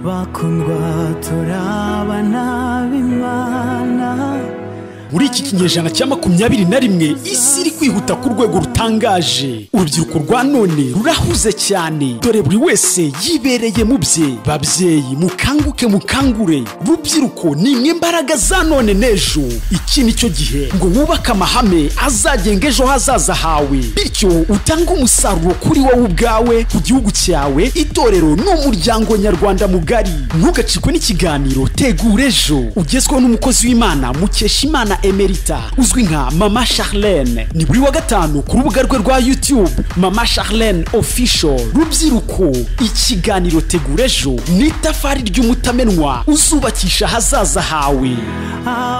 bakundwa turabana b'imana muri iki kinyejana cya makumyabiri na rimwe isi iri kwihuta ku rwego rutangaje urubyiruko rwa none rurahuze cyane dore buri wese yibereye mu bye babyeyi mukanguke mukangure rubyiruko ni imwe mbaraga za none n'ejo iki ni cyo gihe ngo wubake amahame azagenga ejo hazaza hawe bityo utange umusaruro kuri wowe ubwawe ku gihugu cyawe itorero n'umuryango nyarwanda mugari ntugacikwe n'ikiganiro tegura ejo ugezweho n'umukozi w'imana mukesha imana emerita uzwi nka mama charlene ni buri wa gatanu ku rubuga rwe rwa youtube mama charlene official rubyiruko ikiganiro tegura ejo ni itafari ry'umutamenwa uzubakisha ahazaza hawe Ah,